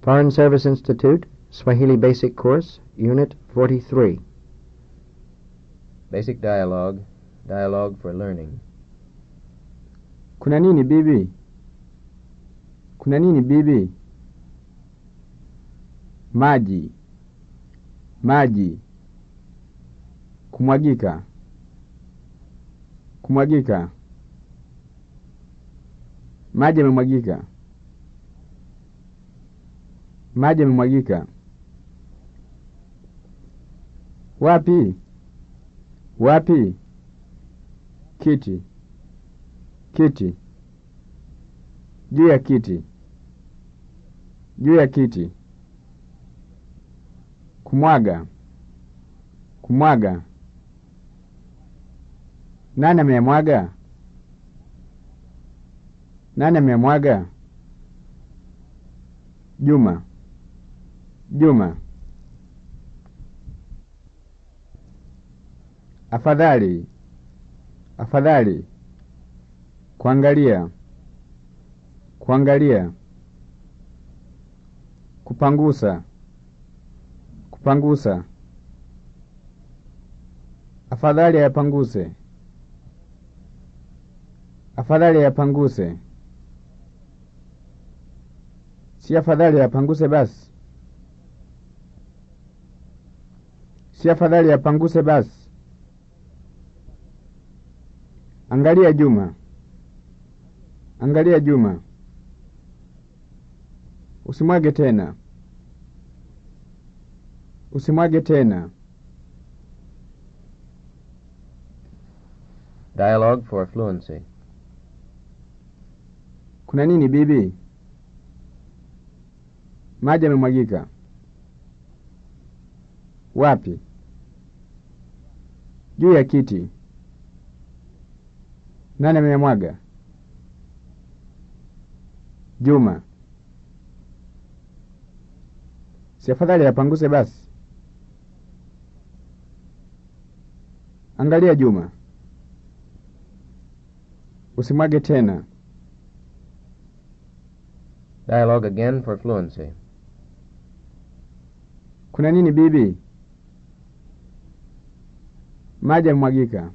Foreign Service Institute, Swahili Basic Course, Unit 43. Basic dialogue. Dialogue for learning. Kuna nini bibi? Kuna nini bibi? Maji. Maji. Kumwagika. Kumwagika. Maji yamemwagika. Maji yamemwagika. Wapi? Wapi? Kiti. Kiti. Juu ya kiti. Juu ya kiti. Kumwaga. Kumwaga. Nani ameyamwaga? Nani ameyamwaga? Juma. Juma. Afadhali. Afadhali. Kuangalia. Kuangalia. Kupangusa. Kupangusa. Afadhali ayapanguse. Afadhali ayapanguse. Si afadhali ayapanguse basi. Si afadhali ayapanguse basi. Angalia Juma. Angalia Juma. Usimwage tena. Usimwage tena. Dialogue for fluency. Kuna nini bibi? Maji yamemwagika. Wapi? Juu ya kiti. Nani ameyamwaga? Juma. Si afadhali yapanguse basi. Angalia Juma. Usimwage tena. Dialogue again for fluency. Kuna nini bibi? Maji yamemwagika.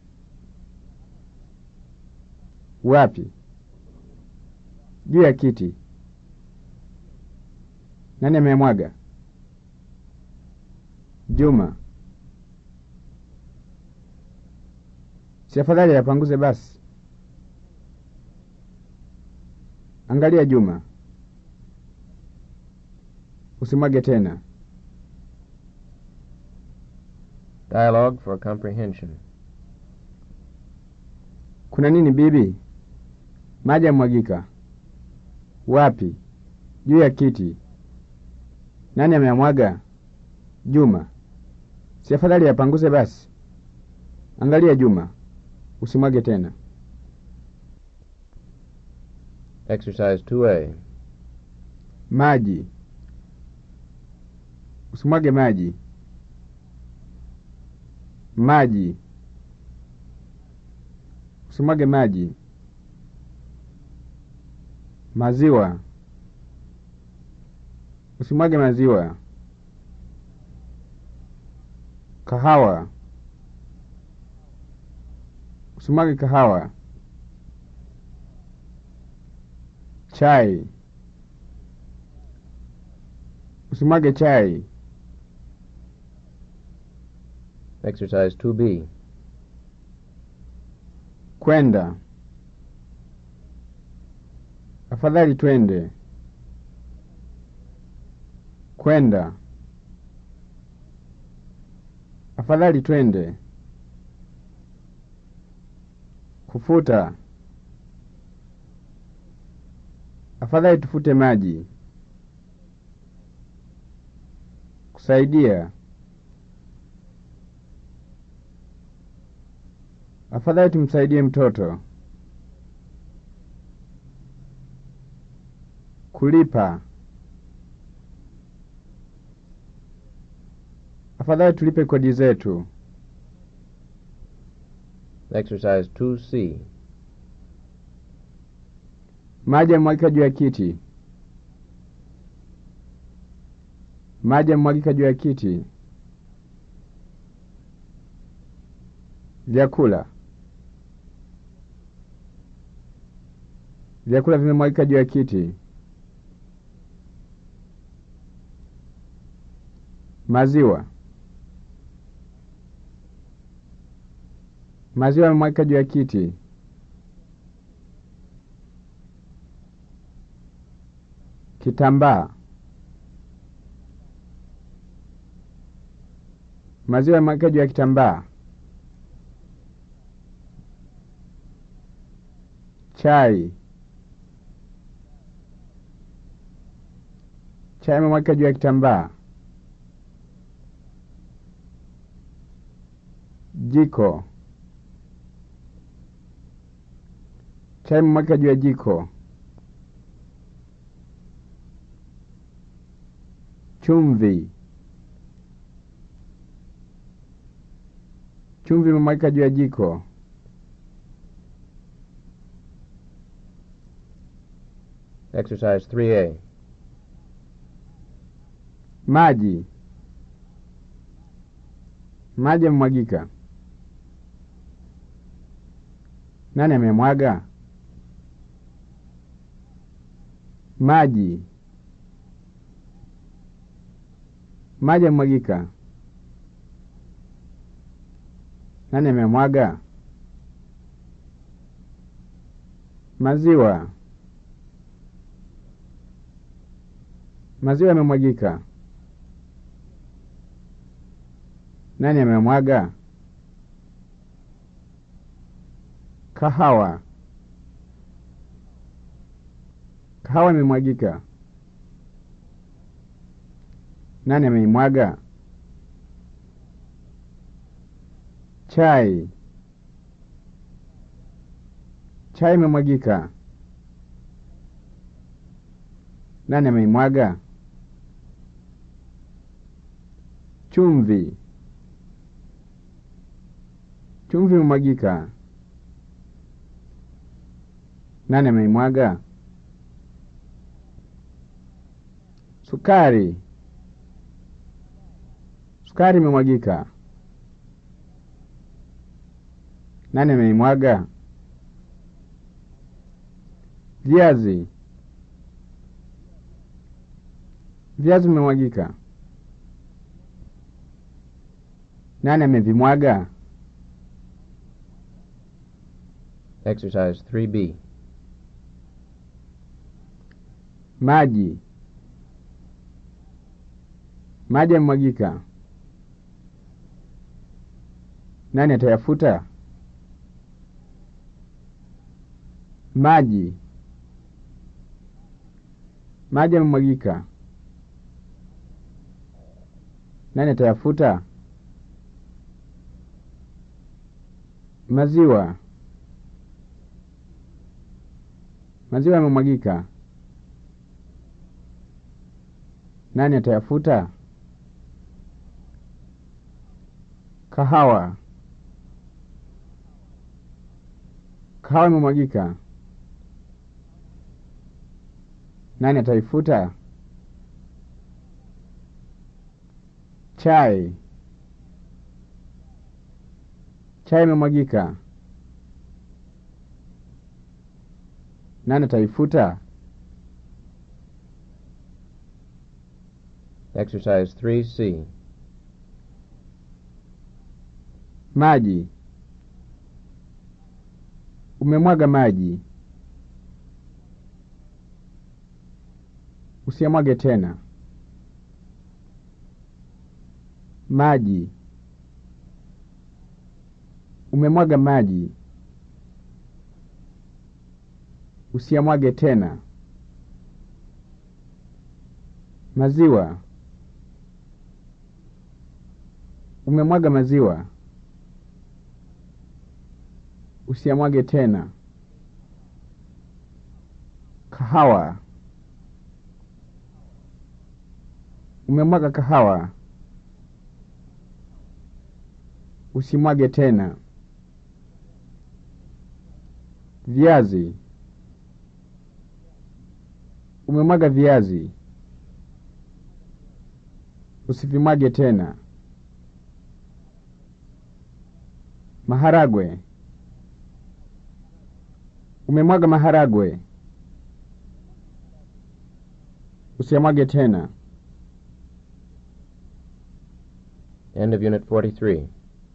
Wapi? Juu ya kiti. Nani ameyamwaga? Juma. Si afadhali yapanguze basi. Angalia Juma. Usimwage tena. Dialogue for comprehension. Kuna nini bibi? Maji yamwagika. Wapi? Juu ya kiti. Nani ameyamwaga? Juma. Si afadhali yapanguse basi. Angalia Juma. Usimwage tena. Exercise 2A. Maji. Usimwage maji. Maji. Usimwage maji. Maziwa. Usimwage maziwa. Kahawa. Usimwage kahawa. Chai. Usimwage chai. Exercise 2B. Kwenda. Afadhali twende. Kwenda. Afadhali twende. Kufuta. Afadhali tufute maji. Kusaidia. Afadhali tumsaidie mtoto. Kulipa. Afadhali tulipe kodi zetu. Exercise 2C. Maji yamwagika juu ya kiti. Maji yamemwagika juu ya kiti. Vyakula. Vyakula vimemwagika juu ya kiti. Maziwa. Maziwa yamemwagika juu ya kiti. Kitambaa. Maziwa yamemwagika juu ya kitambaa. Chai. Chai imemwagika juu ya kitambaa. Jiko. Chai imemwagika juu ya jiko. Chumvi. Chumvi imemwagika juu ya jiko. Exercise 3A. Maji. Maji yamemwagika. Nani amemwaga? Maji. Maji yamemwagika. Nani amemwaga? Maziwa. Maziwa yamemwagika. Nani amemwaga? Kahawa. Kahawa imemwagika. Nani ameimwaga? Chai. Chai imemwagika. Nani ameimwaga? Chumvi. Chumvi imemwagika. Nani ameimwaga? Sukari. Sukari imemwagika. Nani ameimwaga? Viazi. Viazi vimemwagika. Nani amevimwaga? Exercise 3B. Maji. Maji yamemwagika. Nani atayafuta? Maji. Maji yamemwagika. Nani atayafuta? Maziwa. Maziwa yamemwagika. Nani atayafuta? Kahawa. Kahawa imemwagika. Nani ataifuta? Chai. Chai imemwagika. Nani ataifuta? Exercise 3C. Maji. Umemwaga maji. Usiyamwage tena. Maji. Umemwaga maji. Usiyamwage tena. Maziwa. Umemwaga maziwa. Usiyamwage tena. Kahawa. Umemwaga kahawa. Usimwage tena. Viazi. Umemwaga viazi. Usivimwage tena. Maharagwe. Umemwaga maharagwe. Usiyamwage tena. End of Unit 43.